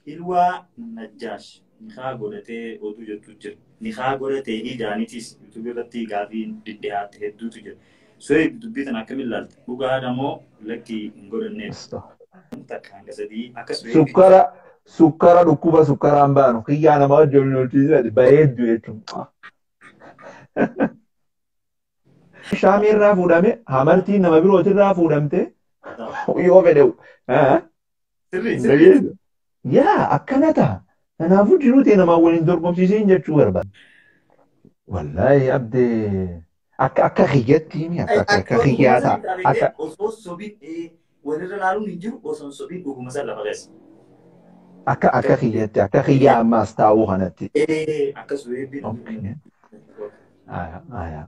Ilwaa Najjaash nikaa godhatee oduu jettu jira. Nikaa godhatee ijaanitis yuutuubii irratti gaafii dhidhiyaate hedduutu jira. So'eeb dubbii kana akkamiin ilaalta? Dhugaadha moo lakkii hin godhanneef? Takka hanga sadii akka So'eeb Sukkara sukkara dhukkuba sukkaraan baanu kiyyaa nama wajjin olchiisati bareeddu jechuudha. Shaamii irraa fuudhame hamartiin nama birootirraa fuudhamte yoo fedhe sirrii sirrii yaa akkana ta'a. Kanaafuu jiruuti namaa waliin dorgomsiiseen jechuu barbaada. Wallaahi abdee akka akka kiyyatti himi akka akka kiyyaa ta'a. Akka osoo sobiin walirra laaluun hin jiru osoo sobiin dhuguma san lafa keessa. akka akka kiyyatti akka kiyyaa ammaas taa'uu kanatti. Akka So'eebiin. Okay. Aya aya.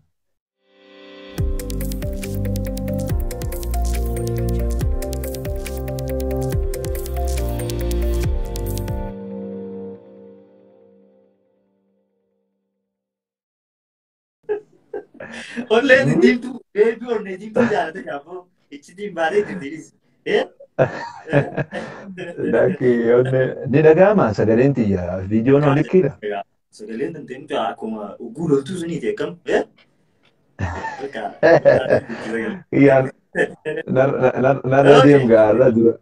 Olleen diimtuu beebii onnee diimtuu jaalate gaafoo ichi baadee dindiris. Dakki onne ni dhaga'ama sagaleen tiyya viidiyoon olikkidha. Sagaleen dandeenyu akkuma ugguu loltuu suniiti akkam. Kiyyaan narra deem gaarra dura.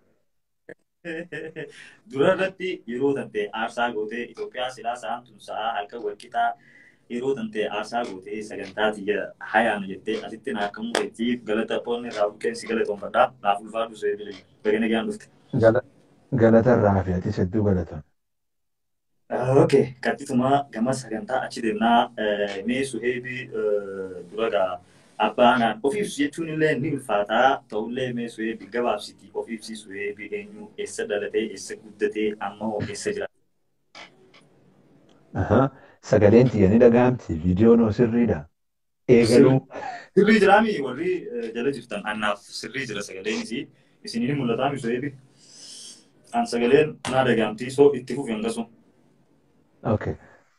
Dura irratti yeroo tante aarsaa gootee Itoophiyaa silaa sa'aan tun sa'aa halkan walqixaa yeroo tante aarsaa gootee sagantaa tiyya hayaanu jettee asitti naa akka mukeettiif galata qoonni irraa bukkeensi galatoonfadhaa naaf ulfaadhu soo eebilee bagana gaan dhufte. Galata irraa fi ati hedduu galatan. Okay, kattituma gama sagantaa achi deemnaa mee suheebi duragaa abbaanaan of ibsu jechuun illee ni ulfaataa ta'ullee mee suheebi gabaabsiti of ibsi suheebi eenyu eessa dhalatee eessa guddatee amma hoo eessa jira. Sagaleen tiyya ni dhaga'amti viidiyoon sirriidha. Eegaluu. Sirrii jiraami warri jala jirtan annaaf sirrii jira sagaleen isii isinii ni mul'ataa mi suheebi. An sagaleen naa dhaga'amtii soo itti fufi hangasu. Okay.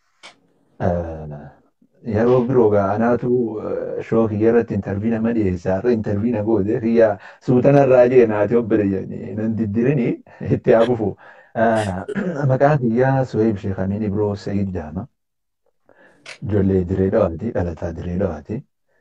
Yeroo biroo gaanaatu shookii irratti intarviina ma dhiyeessaa irra intarviina goote kiyya suutana irraa jee naati obbire jedhanii nan diddirini itti haa fufu. Maqaan kiyyaa Suheeb Sheekamiin Ibroo Sayid Jaama. Ijoollee diree dhawaati dhalataa diree dhawaati.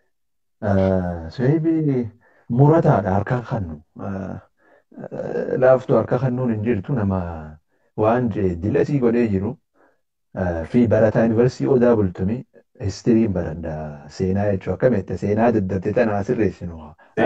Suheebi murataadha harka kannu. Laaftuu harka kannuun hin jirtu nama waan dilasii godhee jiru. fi barataa yuunivarsiitii odaa bultumii histiriin baranda seenaa jechuu akkamitti seenaa daddarte tanaa sirreessinu.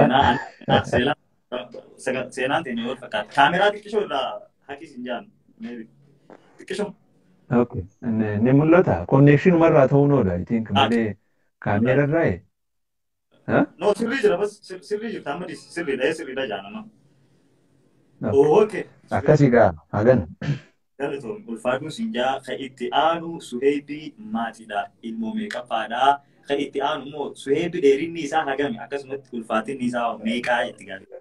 Seenaan teenya wal fakkaata. Kaameraa xiqqishoo irraa hakis hin jaanne. Xiqqishoo. Okay. Ni mul'ata. Konneekshinuma irraa ta'uu nooda. Itiin malee kaameera irraa No sirrii jira bas sirrii jirta amma sirriidha sirriidha jaanama. Okay. Akkasii gaa hagan. Galatoon ulfaaduun sinjaa kan itti aanu suheebii maatiidha. Ilmoo meeqaffaadha. Kan itti aanu immoo suheebii dheerinni isaa hagami akkasumatti ulfaatinni isaa meeqaa itti gaafata.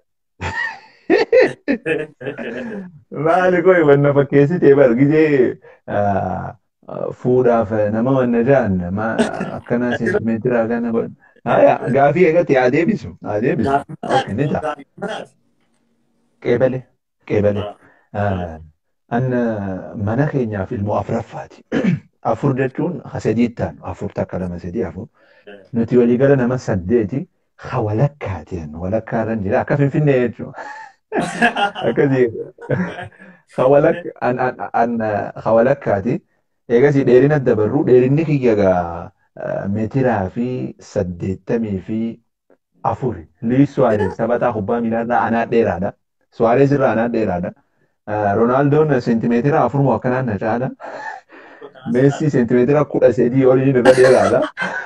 Maali koo wanna fakkeessitee bar gizee fuudhaaf nama wanna jaan akkana seentimeetiraa kana godhan. Haya gaafii eegatti haa deebisu. Haa deebisu. Ni ta'a. Qeebale. Qeebale. An mana keenyaaf ilmoo afuraffaati. Afur jechuun sadii taanu afur takka lama sadii afur. Nuti waliigala nama saddeeti ha walakkaati walakkaa irra jira akka finfinnee jechuudha. Akkasii ha walakkaati. Eegasii dheerina dabarru dheerinni kiyya gaa meetiraa fi saddeettamii fi afuri. Luis Suwaarez taphataa kubbaa miilaa irraa anaa dheeraadha. Suwaarez irraa anaa dheeraadha. Roonaaldoon seentimeetira afurmoo akkanaan na caala. Meessi seentimeetira kudha sadii oliin irra dheeraadha.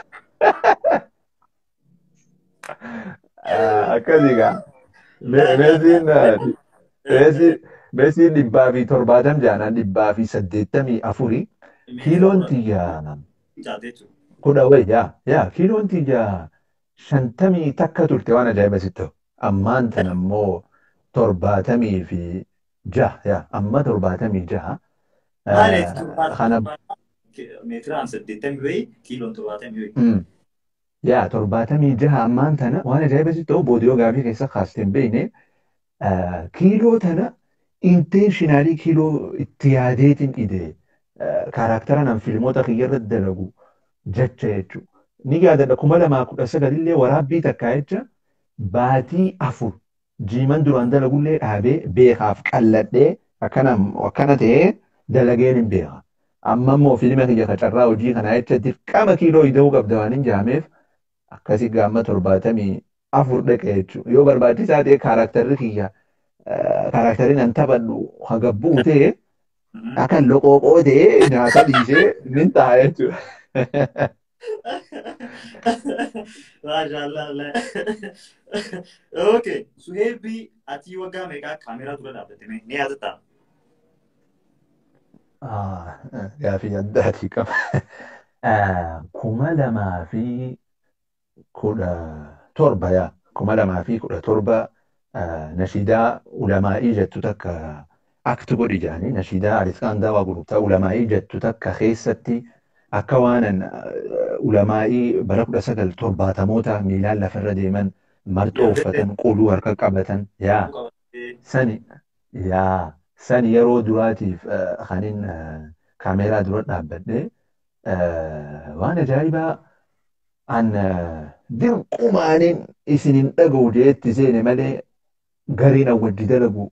Akkasii gaa. Meessiin meessiin dhibbaa fi torbaatam jaanaan dhibbaa fi saddeettamii afuri. Kiiloon tiyya kudha wayi yaa yaa kiiloon tiyya shantamii takka turte waan ajaa'iba sitti ta'u. Ammaan tan ammoo torbaatamii fi jaha yaa amma torbaatamii jaha. Kana meetiraan saddeettamii wayii kiiloon torbaatamii wayii. Yaa torbaatamii jaha ammaan tana waan ajaa'iba sitti ta'u boodiyoo gaafii keessa kaastee hin beekne kiiloo tana intentionally kiiloo itti yaadeetiin idee kaarakteera nan filmoota kiyyarratti dalagu jecha jechuudha. Ni yaadadha kuma lamaa kudha sagalillee waraabbii takkaa jecha baatii afur jiiman duraan dalagullee dhaabee beekaaf qalladhee akkana ta'ee dalageen hin beeka. Amma immoo fiilma kiyya kacarraa hojii kanaa jecha dirqama kiiloo ida'uu qabda waan hin jaameef akkasii gaamma torbaatamii afur dhaqe jechuudha. Yoo barbaachisaa ta'e kaarakterri kiyya kaarakterri nan taphadhu hagabbuu ta'e akka loqooqoo ta'e nyaata dhiisee nin ta'a jechuudha. Maashaallah. Okay, Suheebii ati waggaa meeqaa kaameraa dura dhaabbatte ni yaadataa? Gaafii addaatii qaba. Kuma lamaa fi kudha torba yaa. Kuma lamaa fi kudha torba nashiidaa ulamaa'ii jettu takka akti godhi jedhanii nashiidaa Arisqaandaa waa gurgurtaa ulamaa'ii jettu takka keessatti akka waanan ulamaa'ii bara kudha sagal torbaatamoota miilaan lafarra deeman marxoo uffatan quluu harka qabatan yaa sani yaa sani yeroo duraatiif kanin kaameeraa dura dhaabbadhe waan ajaa'ibaa an dirqumaanin isinin dhaga'u jeetti seene malee gariin awwaddi dalagu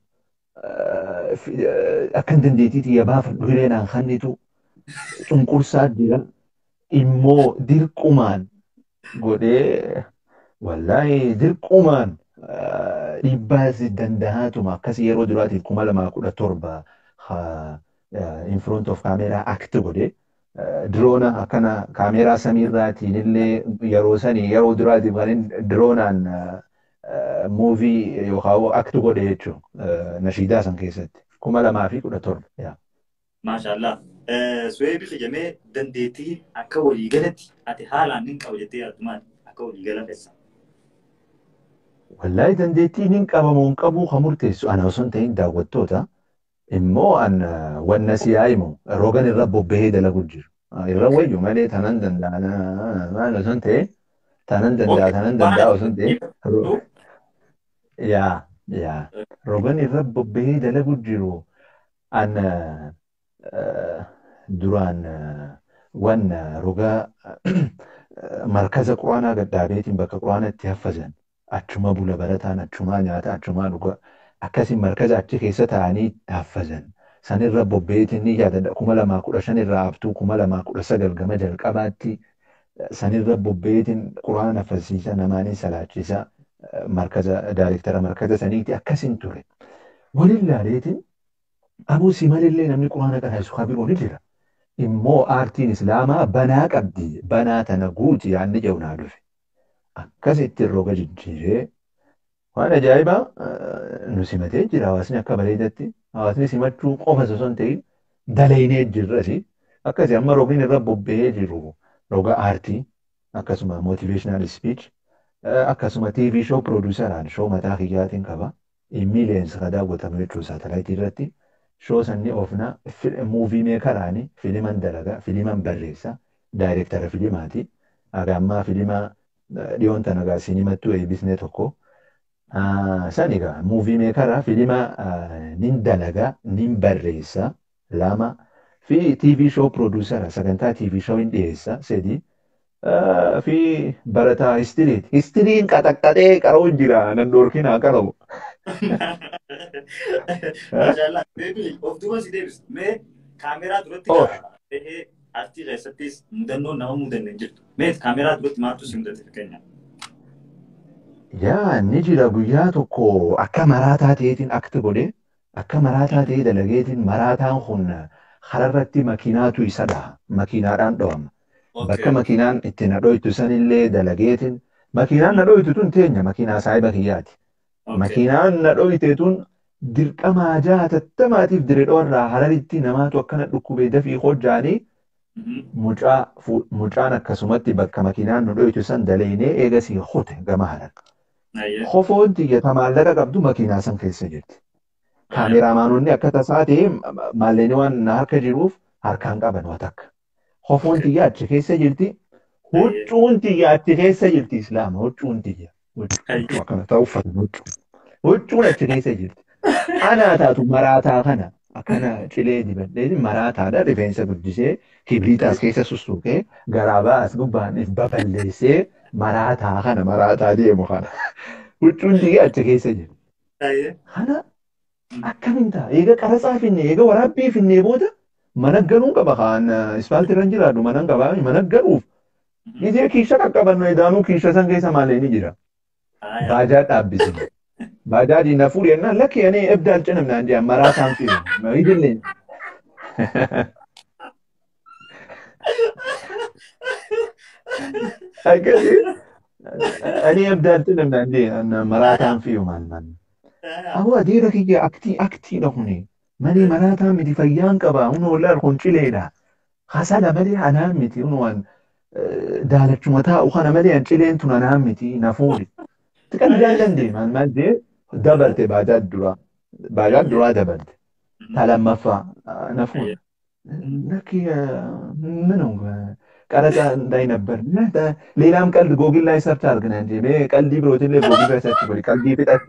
akkan dandeetiiti yabaafadhu hireenaan kannitu cunqursaa jira immoo dirqumaan godhee wallaahi dirqumaan dhibbaas dandahaatuma akkas yeroo duraatiif kuma lamaa kudha torba in front of kaameeraa akti godhe diroona akkana kaameeraa samiirraatiin illee yeroo sanii yeroo duraatiif kan diroonaan muuvii yookaan akti godhe jechuun nashiidaa san keessatti kuma lamaa fi kudha torba. Maashaallah. Suheebii fayyamee dandeettii akka waliigalatti ati haalaan nin qaba jettee yaaddumaan akka waliigala keessa. Wallaahi dandeettii nin qabamu hin qabu kan murteessu ana osoo hin ta'in daawwattoota immoo an wanna si yaa'imu rogan irra bobbahee dalagu jiru. Irra wayyu malee tanan danda'a maal osoo hin ta'in tanan danda'a tanan danda'a osoo hin ta'in yaa yaa rogan irra bobbahee dalagu jiru an duraan wan rogaa markaza quraanaa gaddaabeetiin bakka quraana itti haffazan achuma bula barataan achumaa nyaata achumaa dhuga akkasiin markaza achi keessa taa'anii haffazan sanirra bobbeetiin ni yaadadha kuma lamaa kudha shan irraa haftuu kuma lamaa kudha sagal gama jalqabaatti sanirra bobbeetiin quraana haffasiisa namaanii salaachisa markaza daayirektara markaza saniiti akkasiin ture waliin laaleetiin abuu si malillee namni quraana kana isu kabiroo ni jira. Immoo aartiin islaamaa banaa qabdi. Banaa tana guuti yaadni jedhu naa dhufe. Akkasitti roga jijjiiree waan ajaa'ibaa nu simatee jira hawaasni akka bareedatti. Hawaasni simachuu qofa osoo hin ta'in dalaynee jirrasi. Akkasii amma rogni irra bobba'ee jiru roga aartii akkasuma motivational speech akkasuma TV show produceraan show mataa kiyyaatiin qaba. Miileensa kan daawwatamu jechuudha saatalaayitii irratti. shoo sanni ofna muuvii meekaraani filiman dalaga filiman barreessa daayirektara filimaati aga ammaa filima dhiyoon tana gaa sinimattuu eebisne tokko san egaa muuvii meekara filima nin dalaga nin barreessa lama fi TV show produusera sagantaa TV show hin dhiyeessa sedi fi barataa histiriiti. Histiriin qaxaqqaxee qaroo jira nan dhoorkinaa qaramu. Maashaallah. Of duuba si deebisa. Mee kaameraa duratti ta'ee artii keessattis mudannoo nama mudanne jirtu. Mee kaameraa duratti maaltu si mudate fakkeenya? Yaa ni jira guyyaa tokko akka maraataa ta'eetiin akti godhe akka maraataa ta'ee dalageetiin maraataan kun hararratti makiinaatu isa dhaha. Makiinaadhaan dhawama. Bakka makiinaan itti na dhoytu sanillee dalageetiin makiinaan na dhoytu tun teenya makiinaa saayiba kiyyaati. Makiinaan na dhoyte tun dirqamaa jaatattamaatiif diredhoorraa hararitti namaatu akkana dhukkubee dafii hojjaanii mucaan akkasumatti bakka makiinaan nu dhoytu san daleynee eegasii hote gama harar. Hofoon xiyyata maallaqa qabdu makiinaa san keessa jirti. Kaameraamaanonni akka tasaa ta'e maallaqni waan harka jiruuf harkaan qaban waa takka. Hofoon xiyya achi keessa jirti. Huccuun xiyya achi keessa jirti islaama huccuun xiyya. Huccuu akkana ta'u uffatan huccuu. Huccuun achi keessa jirti. Anaa taatu maraataa kana akkana cilee dibadhee maraataadha rifeensa guddisee kibriita as keessa sussuqee garaabaa as gubbaan baballeessee maraataa kana maraataa deemu kana huccuun digee achi keessa jiru. Ayyee. Kana akkamiin ta'a? Eega qaraxaa finne eega waraabbii finnee booda mana galuun qaba kan ispaaltii irra hin jiraatu mana qabaa mana galuuf gizee kiisha qaqqabannu edaanuu kiisha san keessa maalee ni jira. Baajaa dhaabbisine. Baajaaji na fuudhe jennaan lakki ani ebdaal cinamnaan jedhan maraataan fiiru. Hidillee. Akkasi ani ebdaal cinamnaan jedhan maraataan fiiru maal maal. Awwa adeera kiyya aktii aktiidha kuni. Malee maraataan miti fayyaan qaba. Huna wallaan kun cileedha. Hasala malee anaan miti. Huna waan daalachuma taa'u kana malee an cileen tun anaan miti na fuudhe. Xiqqaan jaallan deeman maal jee dabarte baajaa duraa. Baajaa duraa dabarte. Ta lammaffaa na fuudhe. Lakki ምነው ቀረጻ እንዳይነበር ሌላም ቀልድ ጎግል ላይ ሰርች አድርገን እንጂ ቀልዲ ብሎትን ላይ ጎግል ላይ ሰርች ብሎ ቀልዲ ፍጠት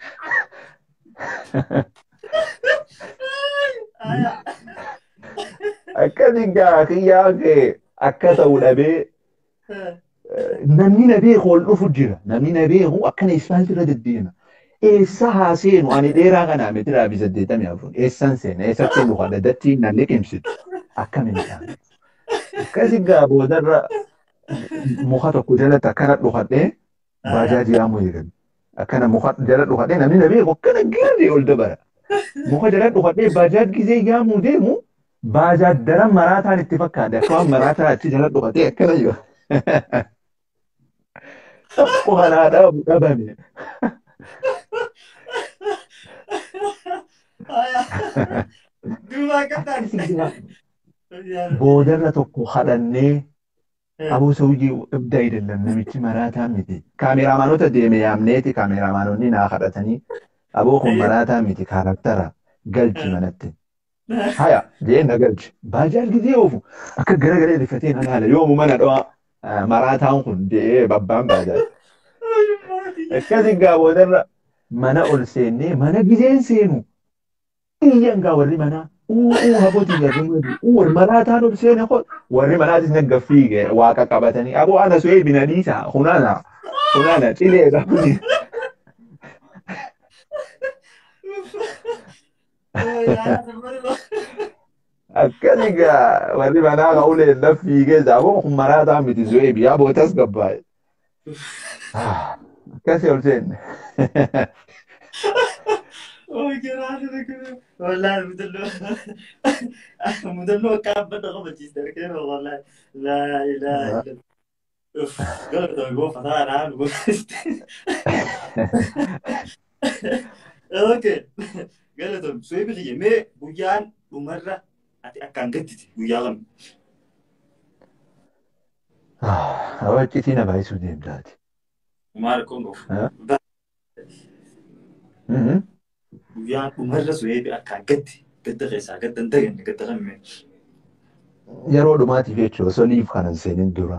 akkasi gaa kiyyaa kee akka ta'u dhabee namni na beeku ol dhufu jira namni na beeku akkana ispaaltii irra deddeema eessa haa seenu ani dheeraa kanaa miti dhaabii saddeettamii afur eessan seena eessatti dhufa dadattiin na liqimsitu akkamiin taane akkasi gaa boodarra muka tokko jalatti akkana dhufadhee baajaajii aamu eegalu akkana muka jala dhufadhee namni na beeku akkana girri ol dabara muka jala dhufadhee baajaaj gizee yaamuu deemu baajaaj daran maraataan itti fakkaate akkuma maraataa achi jala dhufadhee akkana jiru. Tokko kanaa dhabu dhabame. Boodarra tokko hadhannee abuu sawujii ibda idallan namichi maraataa miti. Kaameraamaanota deeme yaamneeti kaameraamaanonni naa kadhatanii aboo kun maraataa miti kaaraktara galchi manatti. Haya jee na galchi. Baajaal gizee oofu akka garagalee rifatee na laala yoomu mana dhawaa maraataan kun jee babbaan baajaal. Akkasi gaa boodarra mana ol seennee mana gizeen seenu iyyan gaa warri manaa uuu habootii gaafimadu uur maraataan ol seene kun warri manaatis nagga fiige waaqa qabatanii aboo ana su'ee binaniisa hunana hunana cilee qabni. Akkasi gaa warri manaa ka ulee laf fiigee aboo kun maraataa miti su'ee biyyaa bootas gabbaa'e. Akkasi ol seenne. Oh, giraata kun wallahi mudalloo mudalloo akka abbadha qabachiiste argina wallahi laa ilaaha illa Uff, galata goo fataa naan gootiste. Okay, galata su'ee biyya mee guyyaan dhumarra ati akkaan gattiti guyyaa kam? Hawwachiitii na baay'isuu deemtaati. Maal kun of guyyaan dhumarra su'ee akkaan gatti gadda keessaa gadda hin daganne gadda lammee. Yeroo dhumaatiif jechuudha osoo liif kanan seenin dura.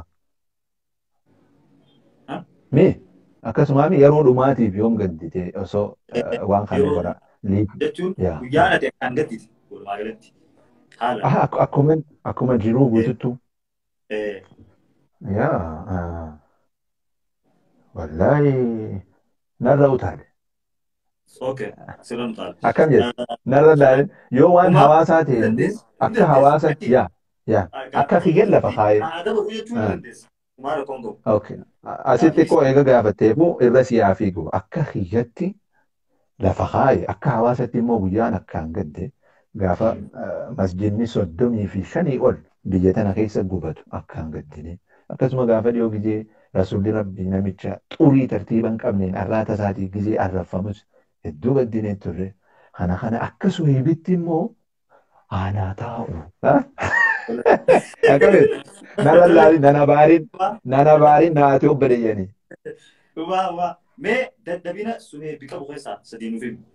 Mee akkasumaan yeroo dhumaatiif yoom gaddite osoo waan kana godha. Jechuun Yaa. guyyaan ati akkaan gattiti walumaa galatti. Haala. Ah, ak- akkuma akkuma jiruu guututtu. Eh, Yaa. ah. Wallaahi narra utaale. Okay, sirriin taal. Akkam jedhe narra ilaale yoo waan hawaasaa ta'e immoo akka hawaasatti yaa yaa akka kiyyeen lafa kaa'e. Aadaa baruu jechuun ni dandeessa. Maal kongo? Okay. Asitti koo eega gaafatteefu irra siyaa fiigu akka kiyyatti lafa kaa'e akka hawaasatti immoo guyyaan akkaan gadde gaafa eh, masjidni soddomii fi shanii ol biyya tana keessa gubatu akkaan gaddine akkasuma gaafa dhiyoo gizee rasuulli rabbii namicha xurii tartiiba hin qabneen arraata isaatii gizee arraffamus hedduu gaddinee turre kana kana akka suheebitti immoo aanaa taa'u. Akkamitti nana laali nana baariin nana baariin naati obboleeyyanii. Waa waa mee dadhabina suhee biqa bukeessaa sadii nuuf himu.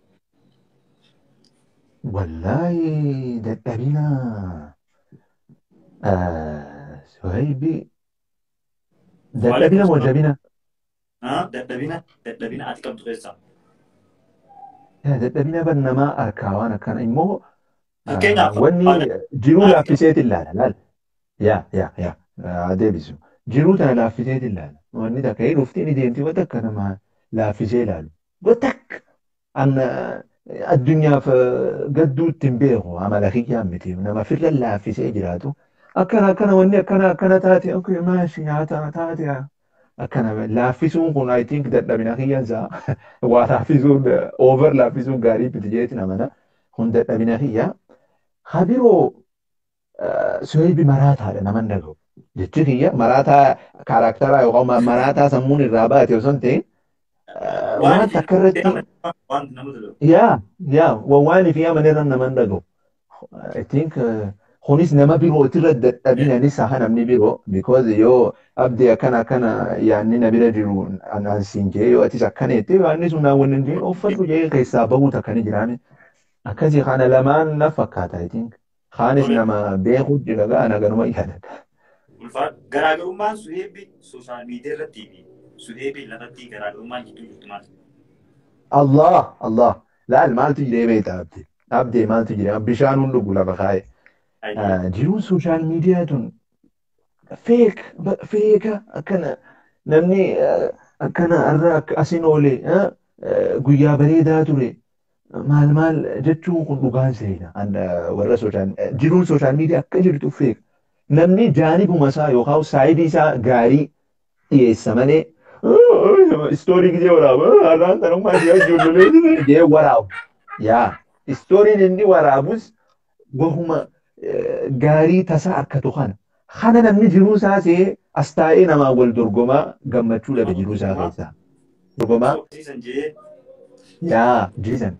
Wallaahi dadhabina suhaybii dadhabina moo jabina Ah, Dadhabina dadhabina ati qabdu keessaa. Dadhabina ban namaa harkaa waan akkana immoo Fakkeenyaaf wanni jiruu laaffiseeti ilaala laal. Yaa yaa yaa deebisu. Jiruu tana laaffiseeti ilaala. Wanni takka hin dhufti ni deemti wanta akka nama laaffisee ilaalu. Gotak an addunyaaf gadduutti hin beeku amala kiyyaan miti nama firra laaffisee jiraatu. Akkana akkana wanni akkana akkana taate okay maashi nyaata taate akkana laaffisuun kun I think dadhabina kiyyansa waa laaffisuun over laaffisuun gaarii miti jeeti namana kun dadhabina kiyya. Habiroo soyibi maraataadha naman dhagahu. Jechi kiyya maraataa kaaraaktaraa yookaan maraataa sammuun irraa baate osoo hin ta'in waan takka irratti wanti nama tolu. yaa yaa waan fi amanirra naman dhagahu. I think kunis nama birootirra dadhabinanis haa namni biroo because yoo abdii akkana akkana yaanni na bira jiru anaan siin jee yoo atis akkana jettee yaanni sun naawwan hin jiru uffatu jee keessaa bahuu takkani jiraame. Akkasii kana lamaan na fakkaata I think. Kaanis nama beekuu jira gaa ana ganuma yaadadha. Ulfaat garaagarummaan suheebii sooshaal miidiyaa irrattii fi suheebii lafatti garaagarummaan gidduu jirtu maal? Allah Allah laal maaltu jiree beekta abdii. Abdii maaltu jiree bishaan hun dhugu lafa kaa'e. Jiruun sooshaal miidiyaa tun feek feeka akkana namni akkana irra asin oole guyyaa bareedaa ture. maal maal jechuun kun dhugaan seena warra sooshaal jiruun sooshaal miidiyaa akka jirtu feeka. Namni jaanibuma isaa yookaan saayidii isaa gaarii dhiyeessa malee istoorii gidee waraaba har'aan tanummaa ishee ijoollee jee waraabu. Yaa istooriin inni waraabus wahuma gaarii tasaa akkatu kana. Kana namni jiruu isaa see as taa'ee namaa wal dorgomaa gammachuu dhabe jiruu isaa keessaa. Dorgomaa yaa jiisan.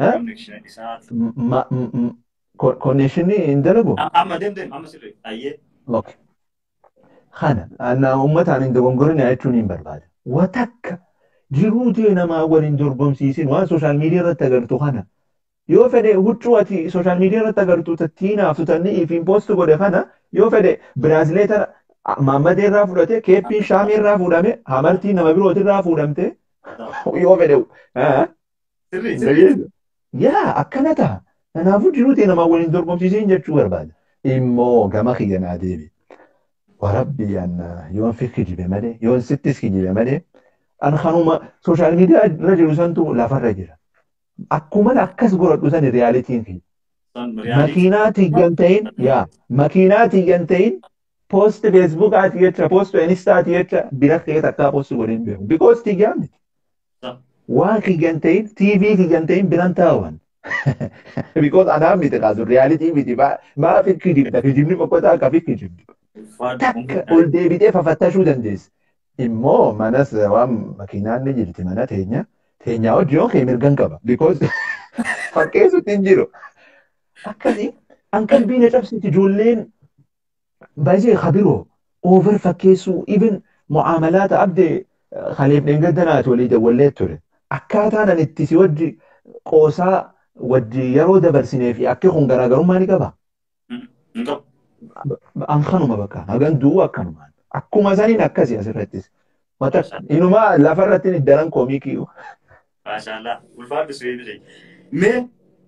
Konnekshinii hin dalagu? Amma deemtee amma sirrii ayyee. Okay. Kana ana uummataan hin dogongorine jechuun hin barbaada. Watakka jiruu ta'e namaa waliin dorgomsiisin waan sooshaal miidiyaa irratti agartu kana. Yoo fedhe huccuu ati sooshaal miidiyaa irratti agartu tattiinaaf tutannii ifiin poostu godhe kana yoo fedhe biraazileeta maammadee irraa fudhate keeppiin shaamii irraa fuudhame hamartii nama birooti irraa fuudhamte yoo fedhe. Sirrii sirrii. Yaa akkana ta'a. Kanaafuu jiruu ta'e namaa waliin dorgomsiisin jechuu barbaada. Immoo gama kiyya naa deebi. Warabbi an yoon fi kijibe malee yoon sittis kijibe malee an kanuma sooshaal miidiyaa irra jiru santu lafarra jira. Akkuma akkas godhadhu sani riyaalitiin kiyya. Makiinaa tiyyan ta'in yaa makiinaa tiyyan ta'in poost feesbuukaati jecha poost inistaati jecha bira kee takkaa poost godhin beeku. Bikoos tiyyaan miti. Waan kiyyan ta'in tiivii kiyyan ta'in biran taa'uwan. Because anaa miti kaasu riyaalitii miti maa fi kijibda kijibni boqqotaa akka fi kijibdi. Takka ol deebitee fafattashuu dandeessa. Immoo manas waan makiinaan ni jirti mana teenya. Teenyaa hojii yoo kee mirgan qaba. Because fakkeessutti hin jiru. Akkasii an qalbii na cabsiti ijoolleen baay'ee kabiroo over fakkeessuu even mu'amalaata abdee kaleef dheengaddanaati walii dawwallee ture. Akkaataan an itti si wajji qoosaa wajji yeroo dabarsinee fi akki kun garaagarummaa ni qaba. An kanuma bakka hagan du'u akkanumaan. Akkuma saniin akkasii asirrattis. Inumaa lafarratti daran koomikii. Maashaallah ulfaadhu Suheeb jedhe. Mee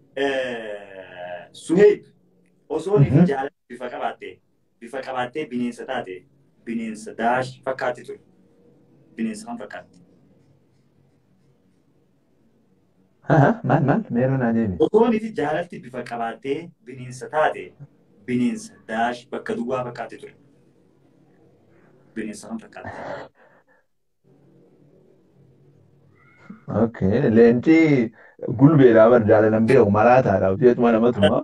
Suheeb osoo inni jaalala bifa qabaattee bifa qabaattee bineensa taate bineensa daash fakkaatti ture. Bineensa kan fakkaatti. Maal maal meeroo naa deemi. Osoo inni jaalalti bifa qabaattee bineensa taate bineensa daash bakka duwwaa fakkaatti ture. Bineensa kan fakkaatti. Okay, leenci gulbeedhaa bar jaalalan beeku maraataadha. Hojjetuma namatuma.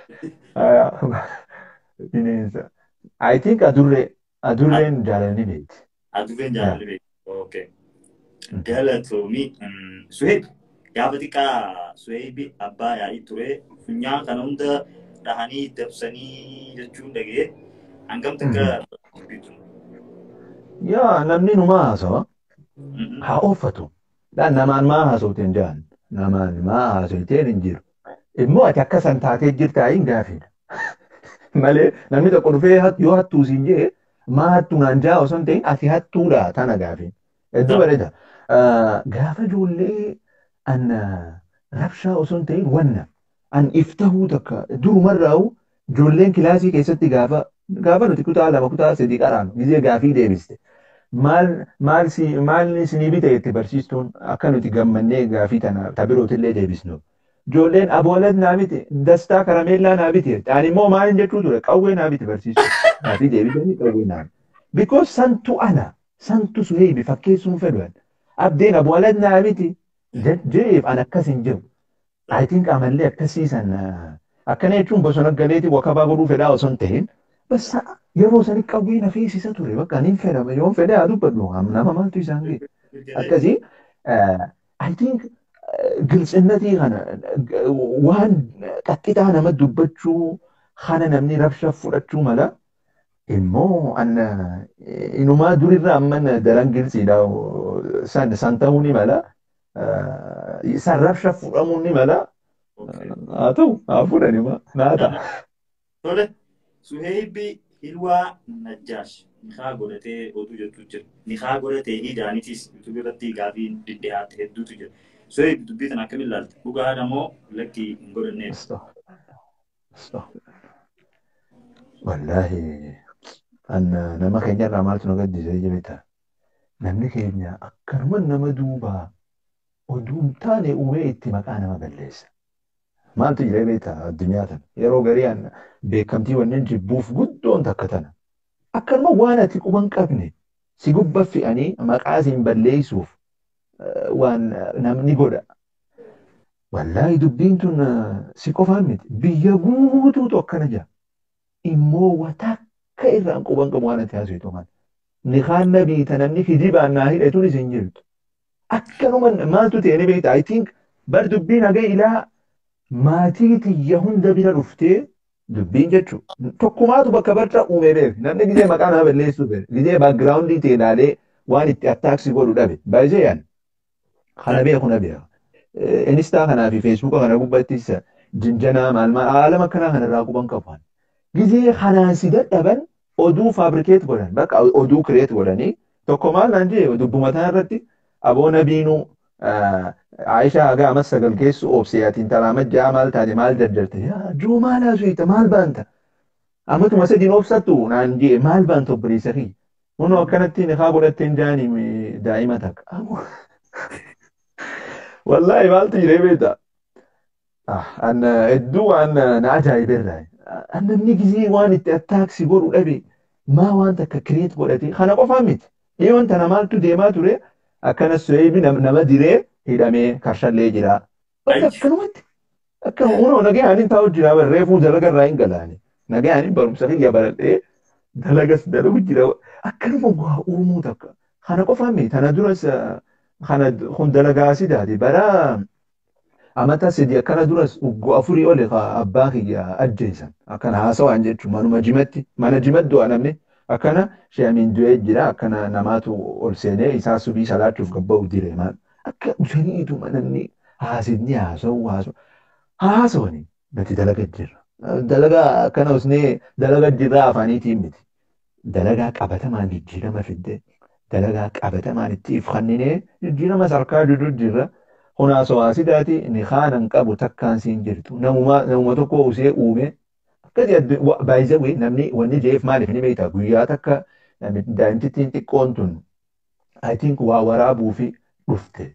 Bineensa. I think adurree adurreen jaalalni beekti. Adurreen jaalalli beekti. Okay. Galatoomii. Suheeb gaafa xiqqaa Suheebi abbaa yaa'ii ture funyaan kana hunda dhahanii dabsanii jechuun dhagee hangam takka dubbitu. Yaa namni numaa haasawa. Haa uffatu. Dhaan namaan maa haasofteen jaan. Namaan maa haasofteen hin jiru. Immoo ati akka san taatee jirtaa hin gaafidha. Malee namni tokko dhufee yoo hattuu siin jee maa hattuu naan jaa osoo hin ta'in ati hattuudha tana gaafin. Hedduu bareeda. Gaafa ijoollee an rabshaa osoo hin ta'in wanna an iftahuu takka durumarraa'u ijoolleen kilaasii keessatti gaafa gaafa nuti kutaa lama kutaa sadii qaraanu gizee gaafii deebiste maal maal si maal isinii bite itti barsiistuun akka nuti gammannee gaafii tana tabirootillee deebisnu. Ijoolleen aboolat naa bite dastaa karameellaa naa bite ani immoo maalin jechuu ture qawwee naa bite barsiistuun gaafii deebisanii qawwee naa bite. Because santu ana santu suheebi fakkeessuun fedhan abdeen aboolat naa bite jeef an akkas hin jiru. I think amallee akkasiisan akkana jechuun bosona galeetii wakabaa godhuu fedhaa osoo hin ta'in basa yeroo sani qawwee na feesisa ture bakka niin fedhama yoon fedhe haa dubbadhu nama maaltu isaan ga'e akkasii I think gilxinnatii kana waan qaxxixaa nama dubbachuu kana namni rabsha fudhachuu mala immoo anna inumaa durirra amman daran gilxiidha san san ta'uu ni mala san rabsha fudhamuu ni mala haa ta'u haa fudhanima naa ta'a. Tole, Suheebi Hilwaa Najjaash niqaa godhatee oduu jettu jira. Niqaa godhatee hidaanitis yuutuubii irratti gaafii dhidhiyaate hedduutu jira. Suheebi dubbii kana akkamiin ilaalta? Dhugaadha moo lakkii hin godhanneef? Wallaahi anna nama keenyarraa maaltu nu gaddisee jirta. Namni keenya akkanuma nama duubaa oduu hin taane uumee itti maqaa nama balleessa. Maaltu jira beektaa addunyaa tana yeroo garii beekamtii wanneen jibbuuf guddoon takka tana. Akkanuma waan ati quba hin qabne si gubba fe'anii maqaa siin balleessuuf waan namni godha. Wallaahi dubbiin tun si qofaan miti biyya guutuutu akkana jira. Immoo watakka irraan quba hin qabu waan ati haasawtu maal. Niqaan nabii ta namni kijibaan naa hidhetuun isin jirtu. Akkanuma maaltu ta'e ni beektaa I think bar dubbiin haga ilaa maatii tiyya hunda bira dhuftee dubbiin jechuun tokkumaatu bakka barra uume beeku namni gizee maqaa nama balleessuu beeku gizee baagiraawundii ta'e ilaalee waan itti attaaksii godhu dhabe baay'ee yaan kana beeku na beeka. Inistaa kanaa fi feesbuuka kana gubbattis jinjanaa maal maal haalama akkanaa kanarraa quban qabu. Gizee kanaan si dadhaban oduu faabrikeet godhan bakka oduu kireet godhanii tokko maal naan jee dubbumataa irratti aboo nabiinuu Aishaa haga amas sagal keessu obsee ati intala majjaa maal taate maal daddarte juu maal haasuyita maal baanta amatuma sadiin obsattu naan jee maal baanta obboleessa kiyya kunoo akkanatti niqaa godhatteen jaanii daa'ima takka wallaahi maaltu jiree beekta an hedduu waan na ajaa'iberraa namni gizee waan itti attaaksi godhu dhabe maa waan takka kireet godhate kana qofaa miti dhiyoon tana maaltu deemaa ture akkana suheebi nama diree hidhamee karshallee jira. Akkanumatti akkana unoo nagayaanin taa'u jira reefuu dalaga irraa hin galaani. Nagayaanin barumsa kiyya baradhee dalagas dalagu jira. Akkanuma waa uumuu takka. Kana qofaa miti tana duras kana kun dalagaa sidaati bara amata sadi akkana duras uggoo afurii ole abbaa kiyya ajjeesan akkana haasawaan jechuun manuma jimatti mana jimat du'a namni akkana sheemiin du'ee jira akkana namaatu ol seenee isaa subii salaachuuf gabba'u dire maal akka usaniitu namni haasidni haasa'u haasa'u haasawani nuti dalaga jirra dalagaa akkana usnee dalaga jirra afaaniitiin miti dalagaa qabatamaan jijjiirama fidde dalagaa qabatamaan itti ifkanninee jijjiirama sarkaa jiru jirra hunaasoo haasidaati ni haanan qabu takkaan siin jirtu namuma tokko usee uume akkasii baay'ee namni wanni jeef maaliif ni beektaa guyyaa takka daa'imtittiin xiqqoon tun I think waa waraabuu fi dhufte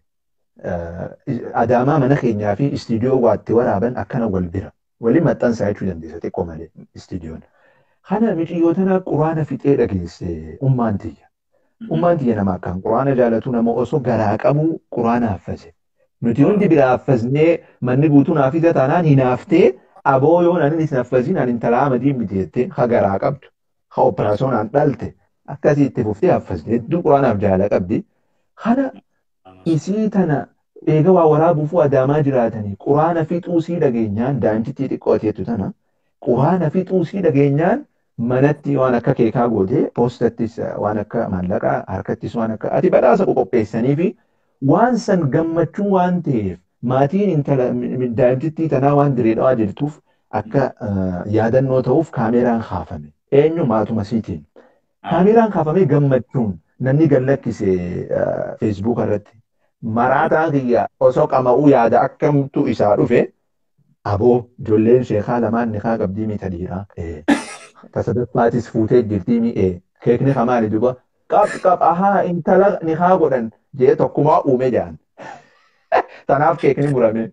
adaamaa mana keenyaa fi istiidiyoo waatti waraaban akkana wal bira waliin maxxansaa jechuu dandeessa xiqqoo malee istiidiyoon. Kana miciyyoo tana quraana fixee dhageesse ummaan tiyya. Ummaan tiyya nama akkaan quraana jaalatu nama osoo garaa qabu quraana haffase. Nuti hundi bira haffasnee manni guutuun hafiza taanaan hinaaftee aboo yoo nan hin haffasiin an intala amadiin biteettee ha garaa qabdu ha operaasyoonaan dhalte akkasii itti fuftee haffasne hedduu quraanaaf jaala qabdi. Kana isii tana eega waa waraabuuf adaamaa jiraatanii quraana fixuu sii dhageenyaan daa'imtittii xiqqoo ateetu tana quraana fixuu sii dhageenyaan manatti waan akka keekaa gootee poostattis waan akka maallaqaa harkattis waan akka ati badhaasa qopheessanii fi waan san gammachuu waan ta'eef maatiin intala daa'imtittii tanaa waan direedhaa jirtuuf akka yaadannoo ta'uuf kaameeraan kaafame eenyu maatuma siitiin kaameeraan kaafamee gammachuun namni gallakkise feesbuuka irratti maraataan kiyya osoo qama'uu yaada akkamtu isaa dhufe aboo ijoolleen sheekaa lamaan nikaa qabdii miita dhiiraa tasadaffaatis fuutee jirtii mi'ee keekni kamaali duba qab qab ahaa intala nikaa godhan jee tokkumaa uume jaan tanaaf keekni murame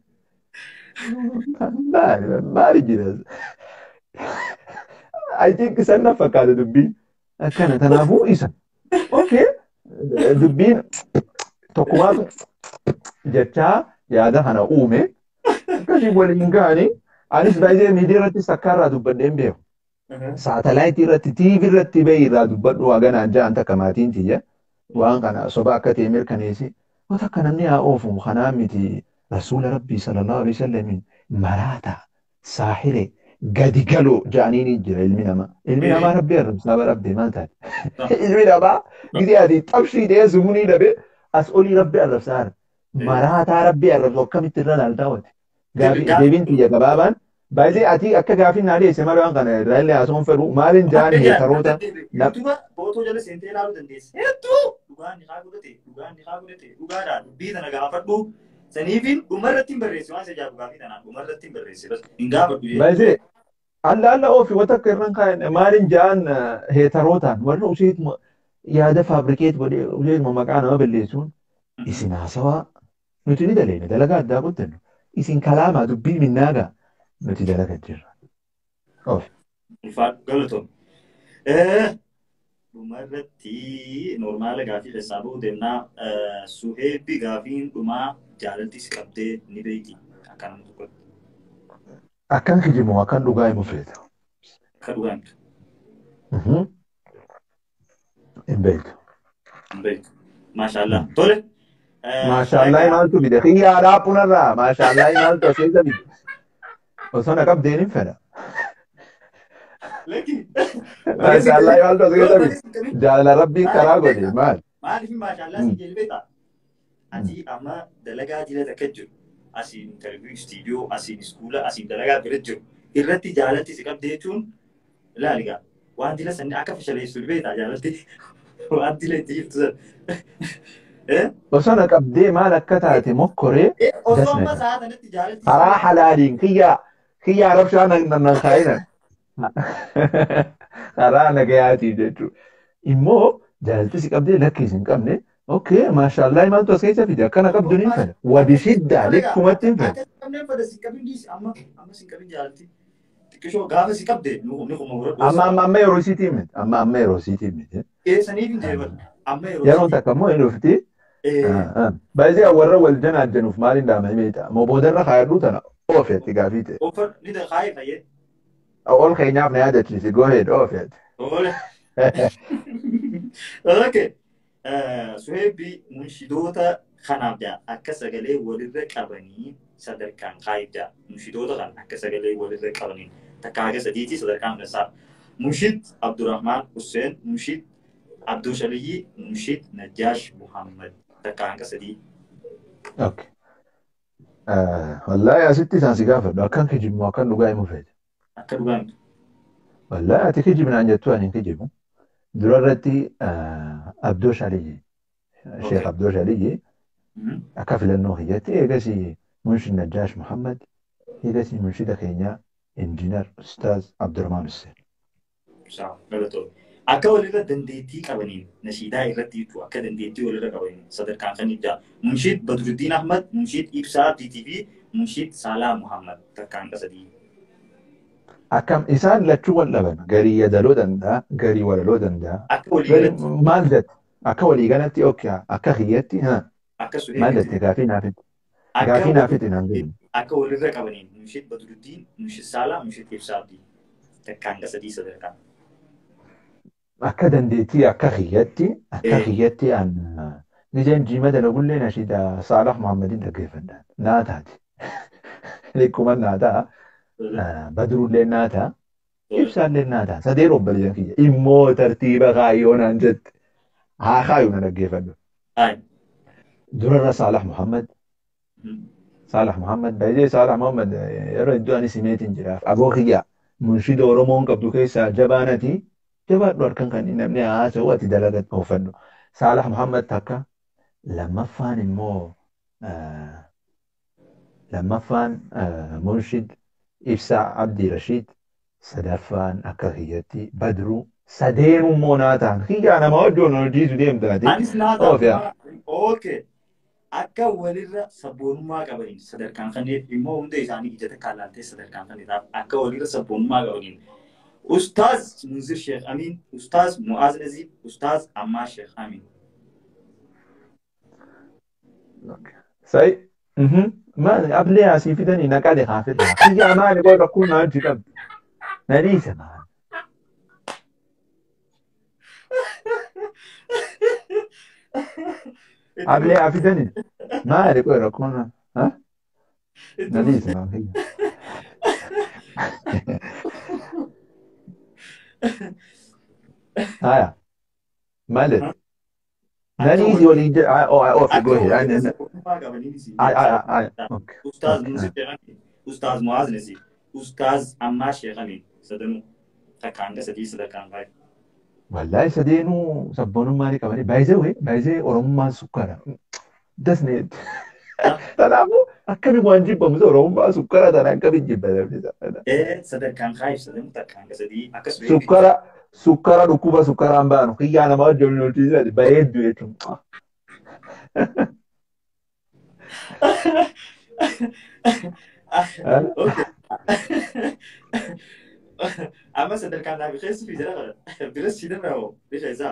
maali maali jiras I think isan na fakkaata dubbiin akkana tanaafuu isa okay dubbiin tokkumaatu jechaa yaada kana uume akkasii waliin ga'anii anis baay'ee miidiyaa irratti sakkaarraa dubbadheen beeku. Saatalaayitii irratti tiivii irratti bahee irraa dubbadhu haganaan ja'an takka maatiin tiyya waan kana soba akka ta'e mirkaneessi wata akka namni haa oofu kanaa miti rasuula rabbii sallallahu alaihi wasallam maraata saaxile gadi galoo ja'aniin jira ilmi namaa ilmi namaa rabbi arrabsaa rabbi maal taate ilmi namaa gidi ati xabshii dhee sumunii dhabe as olii rabbi arrabsaa maraataa rabbi arrabsu akkamitti irra laaltaa wati deebiin tiyya gabaabaan baay'ee ati akka gaafii naa dhiyeesse malee waan kana irraa illee haasawwan fedhu maaliin jaan heetaroota. Duuba footoo jala seentee ilaaluu dandeessa. Hedduu dhugaan ni haa godhate dhugaan ni haa godhate dhugaadhaan dubbii tana gaafadhu. Saniifin dhumarratti hin barreesse waan sajaa dhugaafii tanaan dhumarratti hin barreesse hin gaafadhu. Baay'ee alla alla oofi wata akka irraan kaa'an maaliin jaan heetarootaan warra useet yaada faabrikeet godhee useet maqaa nama balleessuun isin haasawaa nuti ni daleene dalagaa addaa qottannu isin kalaamaa dubbii minnaagaa. nuti dalagaa jirra. Of. Ulfaadhu galatoom. Dhumarratti normaala gaafii keessaa bahuu deemnaa suheebbi gaafiin dhumaa jaalaltis qabdee ni beeki akka nama tokkotti. Akkan kijimu akkan dhugaa himu feeta. Akka dhugaa himtu. Hin beektu. Hin beektu. Maashaallah. Tole. Maashaallah maaltu bide xiyyaadhaa punarraa maashaallah maaltu aseeta bide. Osoo na qabdeen hin fedha. Maashaallah maaltu aseeta bide. Jaalala rabbiin karaa godhe maal. Maaliif maashaallah si jelbeeta? Ati amma dalagaa jila takka jiru. Asiin interviyuu istiidiyoo, asiin iskuula, asiin dalagaa bira jiru. Irratti jaalatti si qabdee jechuun ilaaligaa. Waan dila sanni akka fashaleessu beektaa jaalatti. Waan dila itti jirtu sana. Osoo na qabdee maal akka taate mokkoree Osoo amma sa'a sanatti jaalatti. karaa halaaliin kiyyaa kiyyaa rabshaa nan kaa'ina. Karaa nagayaatii jechuudha. Immoo jaalalti si qabdee lakkiis hin qabne okay maashaallah maaltu as keessa fide akkana qabdu ni fedha. Wabi shiddaa likkumatti hin fedha. Akka qabneen fedha si qabin dhiisi amma amma si qabin jaalatti. Xiqqishoo gaafa si qabde ni kuma muradhu. Amma amma amma yeroo isiitii miti. Amma amma yeroo isiitii miti. Eessaniif hin jeeban. Amma yeroo Yeroon takka immoo hin dhufti. Baay'ee warra wal janaajanuuf maaliin dhaama himeeta. Moo boodarra kaayadhuu tana oofeetti gaafii ta'e. Ofar ni da kaayee fayyee. Ol keenyaaf na yaadachiisi go ahead oofeetti. Ole. Okay. Suheebbi munshidoota kanaaf jaa akka sagalee walirra qabanii sadarkaan kaayee jaa. Munshidoota kana akka sagalee walirra qabanii takka haga sadiiti sadarkaan isaa. Munshid Abdurrahmaan Hussein, Munshid Abdul Shaliyyi, Munshid Najjaash Muhammad takka hanga sadii. Okay. Wallaahi asitti isaan si gaafadhu akkan kijibu akkan dhugaa himu feete. Akka dhugaa miti. Wallaahi ati kijibnaan jettu ani hin kijibu. Dura irratti Abdoo Shaliyyi, Sheekh Abdoo Shaliyyi akka filannoo kiyyatti eegasii Munshid Najjaash Muhammad eegasii munshida keenya Injiinar Ustaaz Abdurrahmaan Hussein. Galatoomne. Akka walirra dandeettii qabaniin nashiidaa irratti jechuudha. Akka dandeettii walirra qabaniin sadarkaan kan ibsaa. Munshid Badruddin Ahmad, Munshid Ibsaa DTV, Munshid Saalaa Muhammad takka hanga sadii. Akkam isaan lachuu wal dhaban garii yadaloo danda'a garii walaloo danda'a. Akka waliigalatti. Maal jette akka waliigalatti yookiin akka kiyyatti Akka maal jette gaafii naafiti. Gaafii naafiti naan jedhu. Akka walirra qabaniin Munshid Badruddin, Munshid Saalaa, Munshid Ibsaa takka hanga sadii sadarkaan. akka dandeettii akka kiyyatti akka kiyyatti an nijeen jiima dalagullee nashiida Saalax Muhammadin dhaggeeffadhaan naa taati. Likkuma naa ta'a. Badrullee naa ta'a. Ibsaallee naa ta'a. Sadeen obboleeyyan kiyya. Immoo tartiiba kaayyoo naan jette. Haa kaayyoo na dhaggeeffadhu. Durarra Saalax Muhammad. Saalax Muhammad. Baay'ee Saalax Muhammad yeroo iddoo ani simeetiin jiraaf. Aboo kiyya. Munshida Oromoon qabdu keessaa jabaanatii. jabaadhu harkan kan namni haasa'u ati dalagat oofadhu. Saalax Muhammad takka lammaffaan immoo آه، lammaffaan آه، Munshid Ibsaa Abdii Rashiid sadaffaan akka kiyyatti Badruu sadeenuu immoo naa ta'an kiyyaa nama wajjoon hojiisu deemtaati. Anis naa Oof yaa. ta'a. Ookee. Akka walirra sabboonummaa qabaniin sadarkaan kanneen immoo hunda isaanii ijata kaalaaltee sadarkaan kanneen akka walirra sabboonummaa qabaniin. Ustaaz Munzir Sheekh Amin, Ustaaz Mu'aaz Naziib, Ustaaz Ammaa Sheekh Amin. Sai, mhm, maali ablee asii fidanii naqale haa fidhaa. Kiyyaa maali qofa kun naa hojii qabdi. Na dhiise maali. Ablee haa fidanii. Maali qofa rakkoon naa. Ha? Na dhiise maali. Haya. Maali. Na dhiise walii jedha. Oh, oh, Akka go ahead. walirra I- I- sabboonummaa qabaniin isin I- I- I- okay. Ustaaz Okay. Munzir Sheekh Amin, Ustaaz Mu'aaz Naziib, Ustaaz Ammaa Sheekh Amin. Sadanuu takka hanga sadii sadarkaan baay'ee. Wallahi sadeenuu sabboonummaa ni qabani. Baay'isee wayii baay'isee Oromummaan sukkaara. Dasne. Kanaafuu akkami waan jibbamu Oromummaa sukkaara tana akkami jibbatamni. Eh, sadarkaan kaayif sadanuu takka hanga sadii akkasuma Sukkara sukkara dhukkuba sukkaraan baanu kiyyaa nama wajjin hojjechiisan bareeddu jechuudha. Okay. Amma sadarkaan naa bikeessu fi jala kana biras si danda'a hoo bifa isaa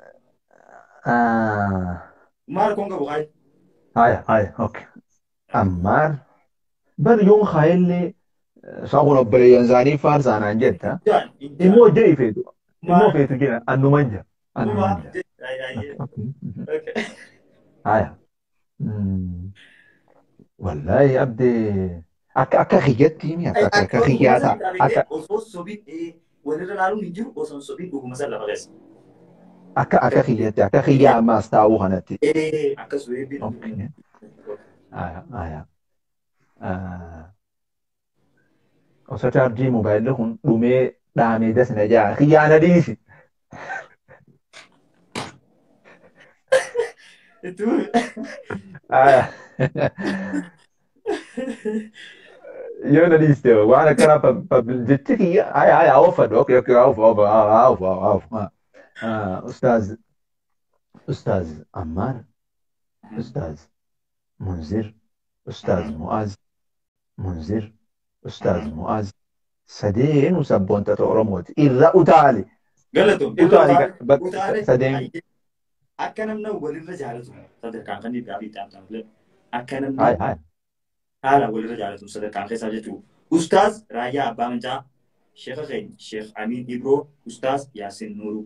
maal kun qabu kaayi. Haya haya okay. Ammaar bar yoon kaayillee saakun obboleeyyan isaanii faarsaanaan jetta. Jaan Immoo jedhi feetu. Immoo maal feetu jedha annuman jira. Annuman maal jira. Okay. mhm. Okay. Haya. Mm. Wallahi abdee akka akka kiyyatti mi akka akka kiyyaa ta'a. Akka Osoo sobiin walirra laaluun hin jiru osoo sobiin dhuguma san lafa keessa. akka akka kiyyatti akka kiyyaa ammaas taa'uu kanatti. Eh, akkasuma eebbiin. Okay. Haya haya. Ah. Osoo chaarjii mobaayilli kun dhumee dhaamee dasna jaa kiyyaa na dhiisi. Ituu. Haya. Yoo na dhiiste waan akkanaa jechi kiyya haya haya oofadhu okay okay oofu oofu oofu oofu. Ustaaz Ustaaz Ammaar Ustaaz Munzir Ustaaz Mu'aaz Munzir Ustaaz Mu'aaz sadeenu sabboontota Oromooti irra utaali. Galatoom. Utaali sadeen Akka namna walirra jaalatu sadarkaan kan dhiibbaa fi taa'amtan akka haya namni haya. haala walirra jaalatu sadarkaan keessaa jechuudha. Ustaaz Raayyaa Abbaa Mancaa, Sheekha keenya Sheekh Amiin Ibroo, Ustaaz Yaasin Nuuruu.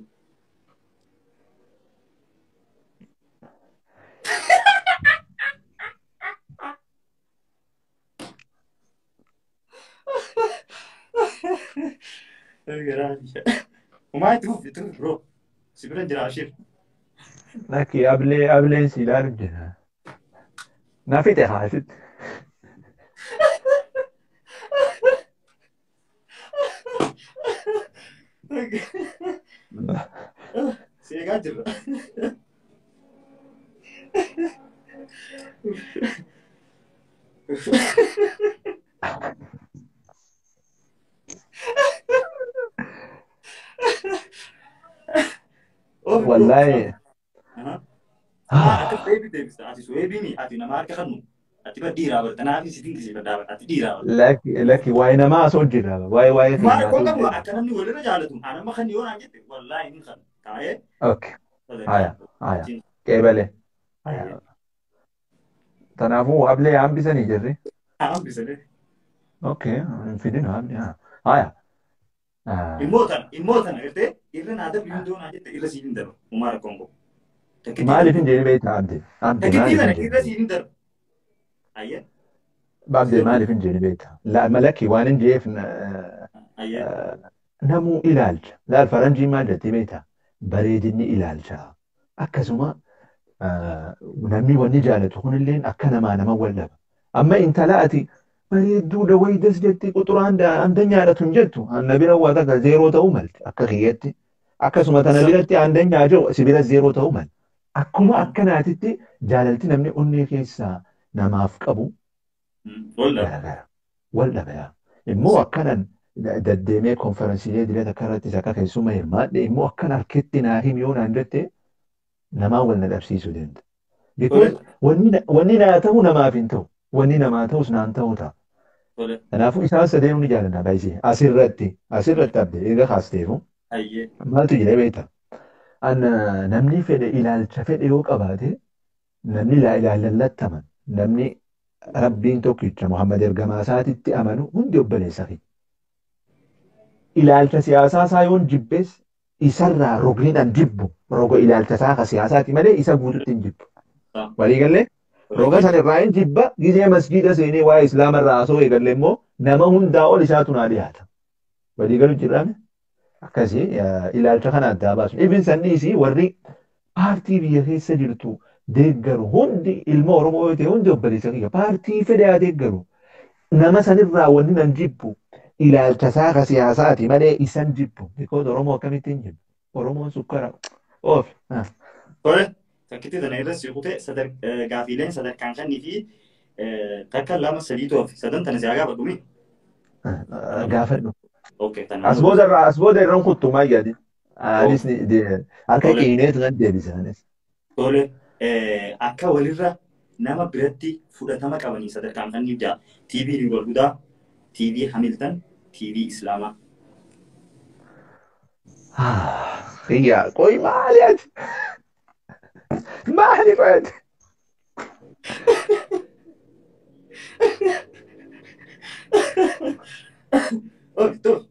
Umaa itti fufi itti fufi bro. Si bira jira Ashir. Lakki ablee ableen si ilaalu jira. Na fixe haasitti. Si eegaa jirra. Wallahi. Akka deebii deebista. Ati suweebiini ati nama harka kannu. Ati ba dhiiraa barta. Naafi si dinqisi baddaa ati dhiiraa barta. Lakki lakki waa'ee namaa osoo jira waa'ee waa'ee Maal keenyaa koo osoo qabu jira. akka namni walirra jaalatu. Anamma kan yoo naan jette wallaahi ni kan taa'ee. Okay. Haya haya. Qeebalee. Haya. Kanaafuu ablee hambisanii jirri. Hambisanii. Okay. Hin fidin hambi. Haya. Ah, Immoo tana immoo tana gartee irra naa dabri hundoo naa jette irra siin hin darbu. Umaa rakkoon koo. Maaliif hin jedhee beektaa abdee? Abdee Takkitii maaliif tana hin irra jedhee? siin hin darbu. Ayyee. Abdee maaliif hin jedhee beektaa? La- Malakki waan hin jeef Ayyee. namuu ilaalcha. Laal faranjii maal jettee beektaa? Bareedinni ilaalcha. Akkasuma ah, namni wanni jaalatu kunilleen akka namaa nama wallaba. Amma intala ati bareedduudha waydas jetti quxuraan andanyaadhatu hin jettu. Anna bira waa takka zeeroo ta'uu malte akka kiyyatti. Akkasuma tana biratti andanyaa jiru si bira zeeroo ta'uu malte. Akkuma akkanaatitti jaalalti namni onnee keessaa namaaf qabu Walda. garaagara. Wal dhabeera. Immoo akkanan deddeemee konferensiilee dirata akka irrattis akka keessummaa hirmaadhe immoo akkan harketti naa himi yoo naan jette namaa wal na dhabsiisuu danda'a. Because wanni na- wanni naa ta'u namaaf hin ta'u. Wanni namaa ta'us naan ta'u ta'a. Tole. Kanaafuu isaan sadeenuu ni jaalladha baay'isee. Asirratti asirratti abdee eega kaasteefu Hayyee. maaltu jedhee beekta. An namni fedhe ilaalcha fedhe yoo qabaate namni ilaa ilaallattaman namni rabbiin tokkicha Muhammad ergamaa isaatitti amanu hundi obboleessa fi ilaalcha siyaasaa isaa yoon jibbees isarraa rogniidhaan jibbu roga ilaalcha isaa ka siyaasaati malee isa guututti hin jibbu. Waliigallee roga sana irraa hin jibba gizee masjiida seenee waa'ee islaamarraa haasoo eegalle immoo nama hundaa ol isaatu naa dhiyaata. Waliigalu jirrame akkasii eh, ilaalcha kana addaa baasu. Ibin sanniisi warri paartii biyya keessa jirtu deeggaru hundi ilma Oromoo yoo ta'e hundi obboleessa kiyya paartii fedhe haa deeggaru. Nama sanirraa wanni nan jibbu ilaalcha isaa ka siyaasaati malee isan jibbu. Bikoos Oromoo akkamitti hin jibbu? Oromoon sukkara. Oof. ah. Tole. Takkitti tana irra siqute gaafiileen sadarkaan kannii fi takka lama sadii toofi sadan tana siyaa gaafa dhumi. Ah, Gaafadhu. Okay. Tana. As booda irraa as booda irraan kuttu maal jedhani? Anis ni de- harka Tole. qiineetu kan deebisaanis. Tole. Akka walirra nama biratti fudhatama qabanii sadarkaan kannii ja'a. TV Riwal Hudaa, TV Hamilton, TV Islaamaa. Xiyyaa qoy maali ati? Maali qoy ati? Okay. Tole.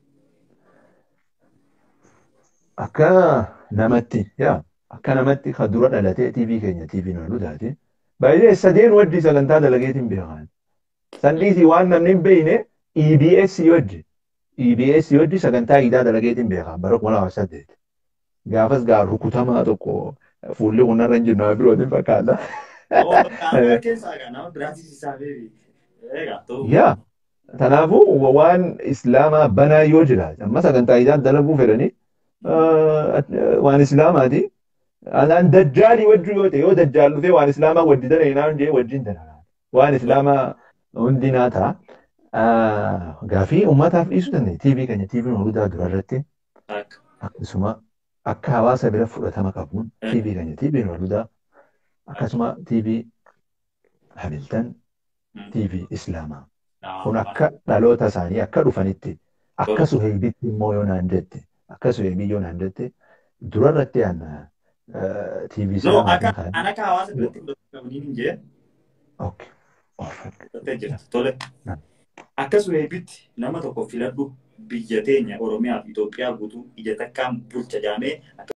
Akka namatti yaa akka namatti kan dura dhalatee TV keenya TV nu taate baay'ee sadeen waddi sagantaa dalageetiin beekan. Sandiisii waan namni hin beekne EBS wajji. EBS wajji sagantaa hidhaa dalageetiin beekan bara kuma lama saddeet. Gaafas gaa rukutamaa tokko fuulli kunarra hin jirnu birootiin fakkaata. Nama keessaa egaa nama biraatis isaa beebi. Egaa ta'u. Yaa kanaafuu waan islaamaa banaa yoo jiraate amma sagantaa hidhaa dalaguu fedhanii waan islaamaati. Alaan dajjaalii wajjin yoo ta'e yoo dajjaal dhufee waan islaamaa wajji dalaginaa hin jee wajjin dalagaa. Waan islaamaa hundinaa ta'a. Gaafii uummataaf dhiisuu dandeenya. TV keenya TV Nuurudaa dura irratti Akka. akkasuma akka hawaasa bira fudhatama qabuun TV keenya TV Nuurudaa akkasuma TV Hamilton TV Islaamaa. Kun akka dhaloota isaanii akka dhufanitti akka suheebitti immoo yoo naan jette akka suheebii yoo naan jette dura irratti aan TV No, Islaamaa akka kan an akka hawaasa biratti fudhatama qabanii hin jee. Okay. Fudhatee jira. Tole. Akka suheebitti nama tokko filadhu biyya teenya Oromiyaa fi Itoophiyaa guutuu ija takkaan bulcha jaamee